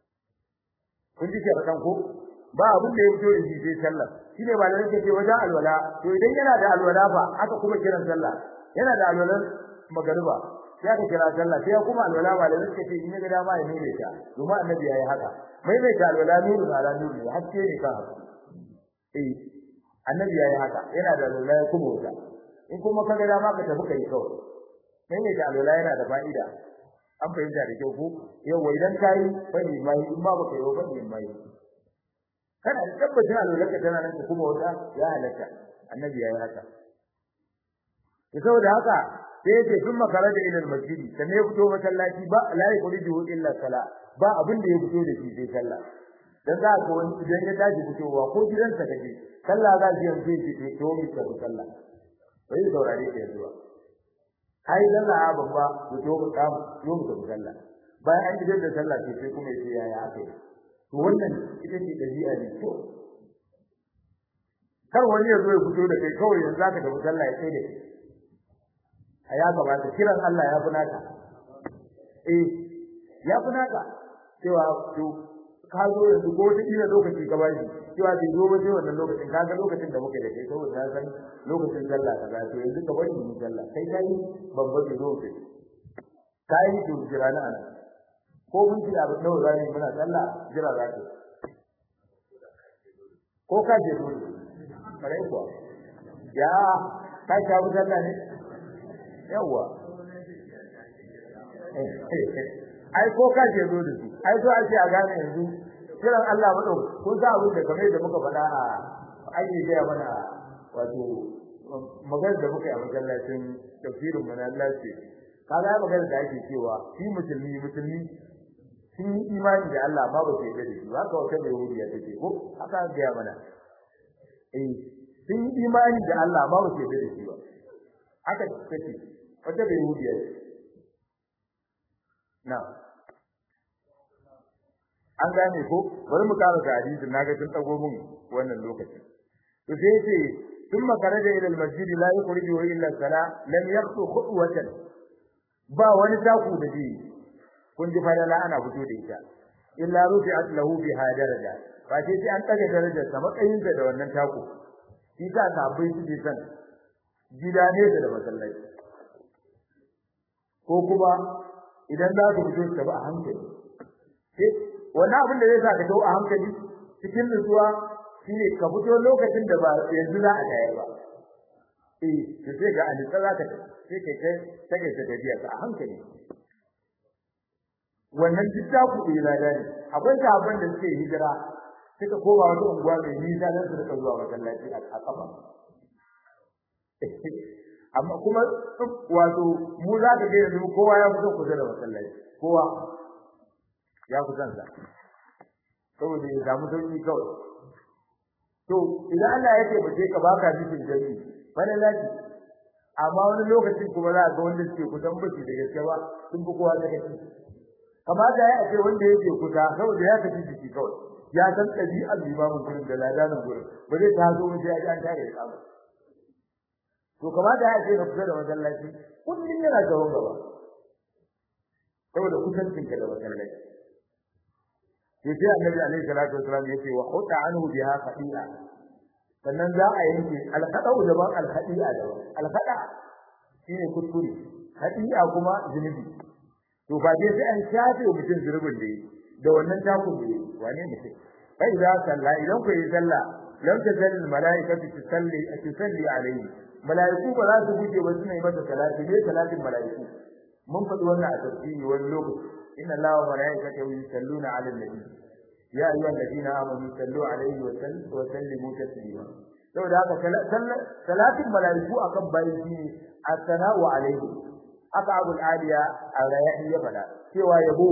kun ji kan ko ba abin da ya fito da shi sai sallah shine ba da nake ce wajen alwala to idan yana da alwala fa aka kuma kiran sallah yana da alwalan magariba sai aka kira sallah sai kuma alwala ba da suka ce in ga dama ya nune ta domin annabi yayi haka mai mai ta alwala nuru ala nuru haske ne kan eh annabi yayi haka yana da alwala ya kuma wuta in kuma ka ga dama ka tafi kai kawai mai mai ta alwala yana da fa'ida an fahimta da kyau ko yawa idan kai fadi mai in ba baka yi fadi mai kana da tabbacin alwala ka tana nan kuma wuta ya halatta annabi yayi haka saboda haka sai yake sun makara da ilal masjidi sannan ya fito masallaci ba la yuqridu illa sala ba abin da ya fito da shi sai sallah dan za ka wani idan ya tashi fitowa ko gidansa kaje sallah za ki yanzu ki ce to mi ka sallah bai saurare ke zuwa ai sallah a babba ku to ku kamu yo mu ka sallah bayan an gidan da sallah sai sai kuma yace yaya aka yi to wannan ita ce dabi'a ne to kar wani ya zo ya fito da kai kawai yanzu zaka tafi sallah ya sai da kai a ya gabata kiran Allah ya fi naka eh ya fi naka cewa to ka zo yanzu ko wata kila lokaci ka ba shi cewa bai zo ba sai wannan lokacin ka ga lokacin da muka da kai saboda na san lokacin sallah ka ga to yanzu ka bari mu sallah kai kai babba bai zo kai kai to jira na ana ko mun ji abu da za mu muna sallah jira za ka ko ka je dole kare kuwa ya ka ka bu sallah ne yawa ai ko ka je dole su ai so ake a gane yanzu kiran Allah madau ko za abin da kamar da muka faɗa a ake gaya mana wato magana da muka yi a masallacin tafsirin mu na Allah ce kaga ya magana da ake cewa shi musulmi musulmi sun yi imani da Allah ba ba su yarda da shi haka wata mai wuriya take ko haka ga ya mana eh sun yi imani da Allah ba ba su yarda da shi ba haka take wata mai wuriya na an gane ko bari mu kara ga hadisin naga tun dago mun wannan lokacin to sai yace thumma kharaja ila al-masjid la yukhrijuhu illa as-salah lam yaqtu khutwatan ba wani taku da ji kun ji fadala ana fito da ita illa rufi'at lahu biha daraja ba sai sai an daga darajar sa matsayin da wannan taku shi ta sabai su ji san gida ne da masallaci ko kuma idan za su fito ta ba a hankali wannan abin da zai sa ka tawo a hankali cikin nutsuwa shine ka fito lokacin da ba yanzu za a tayar ba eh to sai ga an tsara ka sai kai kai take ta tafiya ka a hankali wannan dukka ku da lada ne akwai sahabban da suke hijira suka koma wata unguwa mai nisa dan su rika zuwa masallaci a kafa amma kuma wato mu za ka ga yanzu kowa ya fito kusa da masallaci kowa ya fi kansa saboda ya samu sauki kawai to idan Allah ya ce bace ka baka cikin jami wani laki amma wani lokacin kuma za ga wanda suke kusan bace da gaske ba sun fi kowa da gaske kamata ya ce wanda yake kusa saboda ya tafi jiki kawai ya san ɗabi'ar limamin gurin da ladanin gurin ba zai ta zo mu sai an tare da kama to kamata ya ce ka kusa da masallaci kullum yana gaban gaba saboda kusancinka da masallaci sai annabi alaihi salatu wasallam yace wa huta anhu biha khati'a sannan za a yanke alqada'u daban alkhadi'a daban alqada shine kuskure khati'a kuma zunubi to ba dai sai an shafe mutum zunubin da yi da wannan takun da yi wane mutum fa idza salla idan ku yi sallah lam tazal malaikatu tusalli tusalli alayhi malaiku ba za su guje ba suna yi masa salati ne salatin malaiku mun faɗi wannan a tafsiri wani lokaci إن الله وملائكته يصلون على النبي يا أيها الذين آمنوا صلوا عليه وسلموا تسليما لو ده ثلاث ملائكة أكم بايتي الثناء عليه أقعب العالية الرياحي يفعل سوى يبو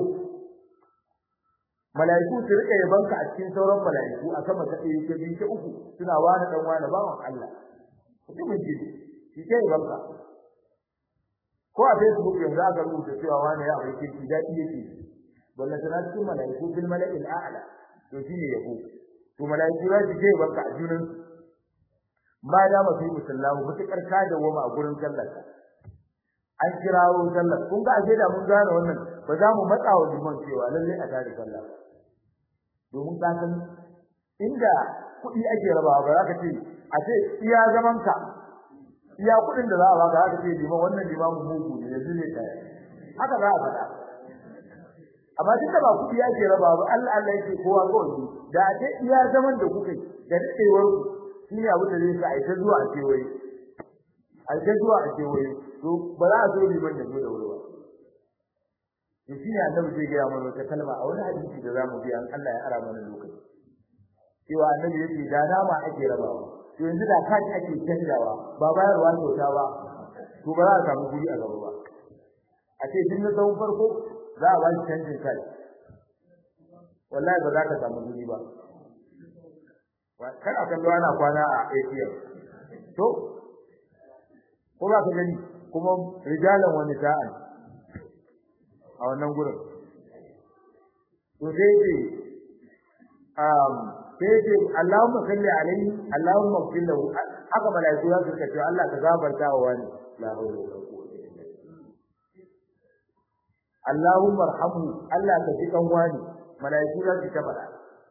malaiku su rika yabanka a cikin sauran malaiku a sama ta ɗaya ta biyu ta uku suna wani dan wani bawan Allah mutumin jini shi ke yabanka ko a Facebook yanzu aka rubuta cewa wani ya aure kirki dadi yake wallahi tana cikin malaiku bil mala'il a'la to shine yabo to malaiku za su je barka a junan ma da mafi musallamu mutakar ka da wama a gurin sallar an kirawo sallar kun ga aje da mun gane wannan ba za mu matsa wa liman cewa lalle a tare sallah domin ka san inda kuɗi ake rabawa ba za ka ce a ce iya zaman ka iya kudin da za a baka haka ce liman wannan limamu mugu ne yanzu ne kai haka za a faɗa amma duka ba kudi yake raba ba Allah Allah yake kowa kawai da a ce iya zaman da kuka da dadewar ku shine abu da zai sa a ta zuwa a kewaye a ta zuwa a kewaye to ba za a so liman ya zo da wuri ba to shine annabi zai gaya mana wata kalma a wani hadisi da zamu bi an Allah ya ara mana lokaci cewa annabi yake da dama ake rabawa to yanzu da kaji ake canjawa ba bayarwa kyauta ba to ba za a samu guri a gaba ba a ce tun na tsawon farko za a ba shi canjin kai wallahi ba za ka samu guri ba kan a kallo ana kwana a ATM to ko ba ka gani kuma rijalan wani ta'an a wannan gurin to sai ce um sai ce Allahumma salli alaihi Allahumma ighfir lahu haka malaiku za su ce Allah ka gafarta wa wani la hawla wala quwwata illa billah Allahumma arhamhu Allah ka ji kan wani malaiku za su ta faɗa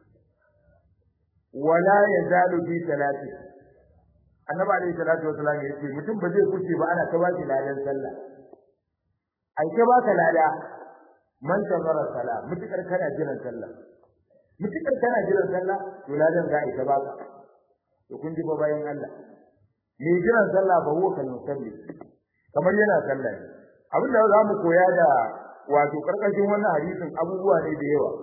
wala yazalu fi salati annabi alayhi salatu wasallam ya ce mutum ba zai kuce ba ana ta baki ladan sallah ai ta baka lada man tazara sala mutukar kana jiran sallah mutukar kana jiran sallah to ladan za a yi ta baka to kun ji fa bayan Allah me jiran sallah ba huwa kan musalli kamar yana sallah ne abin da za mu koya da wato karkashin wannan hadisin abubuwa ne da yawa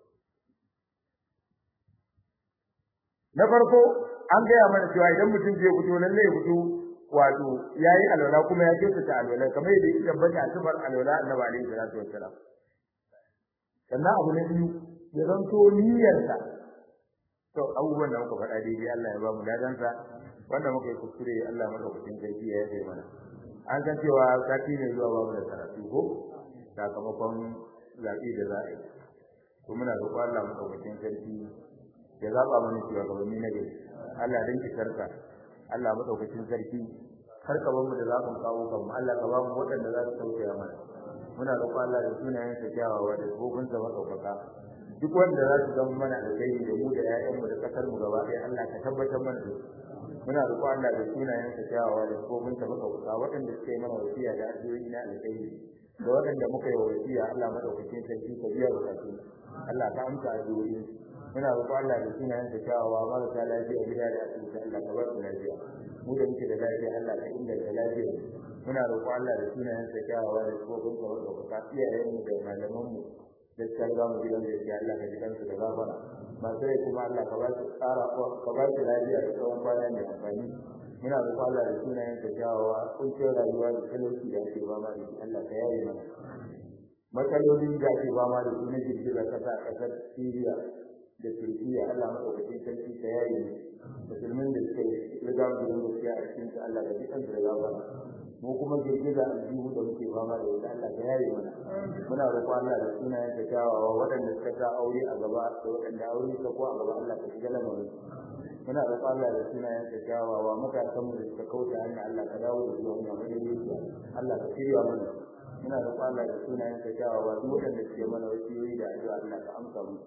na farko an gaya mana cewa idan mutum zai fito lalle ya fito wato yayi alwala kuma ya ce ta alwala kamar yadda ya tabbata a sifar alwala annabi alaihi salatu wassalam sannan abu na biyu ya zanto niyyarsa to abubuwan da muka faɗa daidai Allah ya ba mu ladansa wanda muka yi kuskure Allah madaukakin sarki ya yi mana an san cewa sati ne zuwa babu da karatu ko sakamakon zaɓe da za a yi to muna roƙon Allah madaukakin sarki ya zaɓa mana shugabanni na gari Allah dan ki sarka Allah madaukakin sarki har ka bamu da zaɓin kawo kanmu Allah ka ba mu waɗanda za su tausaya mana muna roƙon Allah da sunayen sa kyawawa da gobin sa madaukaka duk wanda za su zama mana alkhairi da mu da ƴaƴanmu da ƙasar mu gaba ɗaya Allah ka tabbatar mana da su muna roƙon Allah da sunayen sa kyawawa da gobin sa madaukaka waɗanda suke mana wasiya da addu'o'i na alkhairi da waɗanda muka yi wasiya Allah madaukakin sarki ka biya bukatu Allah ka amsa addu'o'i muna roƙon Allah da sunayen sa kyawawa marasa lafiya gida da asibiti Allah ka ba su lafiya mu da muke da lafiya Allah ka inganta lafiya muna roƙon Allah da sunayen sa kyawawa da tsofin ka wanda ka iyayen mu da malaman mu da suka riga mu gidan da yake Allah ka ji kansu da gafara masu rai kuma Allah ka ba su tsara ka ba su lafiya da tsawon kwana mai amfani muna roƙon Allah da sunayen sa kyawawa kuncin rayuwa da talauci da ake fama da shi Allah ka yaye mana matsalolin da ake fama da su na girgizar kasa a ƙasar Syria da Turkiya Allah madaukakin sarki ta yaye musulmin da suka riga mu da gaskiya a cikin su Allah ka ji kansu da gafara mu kuma girgiza aljihu da muke fama da ita Allah ka yaye mana muna roƙon Allah da sunayen ta kyawawa waɗanda suka sa aure a gaba da waɗanda aure suka ko a gaba Allah ka shiga lamarin muna roƙon Allah da sunayen ta kyawawa matasan mu da suka kauce hanya Allah ka dawo da su hanya madaidaiciya Allah ka shirya mana muna roƙon Allah da sunayen ta kyawawa duk waɗanda suke mana wasiyoyi da addu'a Allah ka amsa mu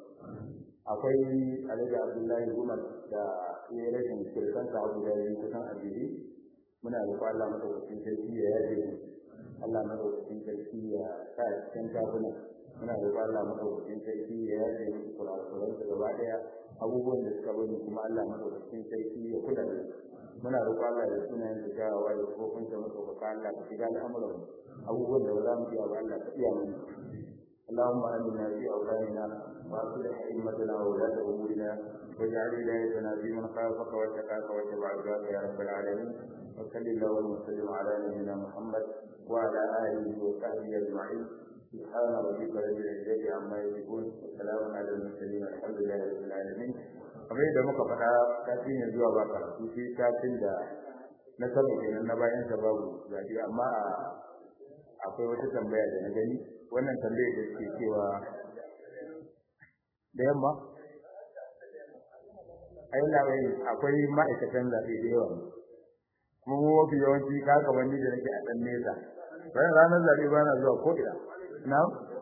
akwai alhaji abdullahi umar da ya rashin kirkan ka abu da yi kusan ajiye muna roƙon Allah madaukakin sarki ya yaje mu Allah madaukakin sarki ya sa cikin kafuna muna roƙon Allah madaukakin sarki ya yaje mu kurakuran su gaba daya abubuwan da suka bani kuma Allah madaukakin sarki ya kula da muna roƙon Allah da sunayen da jawawa da kofin sa madaukaka Allah ka shiga al'amuran abubuwan da ba za mu iya ba Allah ka iya mana اللهم آمنا في أوطاننا وأصلح أئمتنا وولاة أمورنا واجعل ولايتنا في من خافك واتقاك واتبع رضاك يا رب العالمين وصل اللهم وسلم على نبينا محمد وعلى آله وصحبه أجمعين سبحان ربك رب العزة عما يصفون وسلام على المرسلين الحمد لله رب العالمين kamar yadda muka faɗa kafin ya zuwa ba karatu sai kafin da na saba kenan na bayan sa babu zaɓi amma akwai wata tambaya da na gani wannan tambayar da suke cewa da yamma ai labai akwai ma'aikatan zaɓe da yawa kuma mu mafi yawanci ka kamar ni da nake a ɗan nesa bayan ranar zaɓe ba na zuwa ko ina na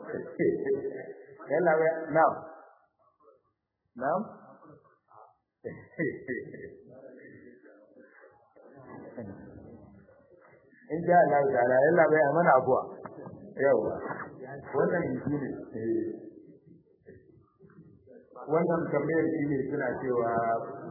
yan labai na na in sha Allah ta'ala yan labai a mana abuwa yawa wannan shi ne wannan tambayar shi ne suna cewa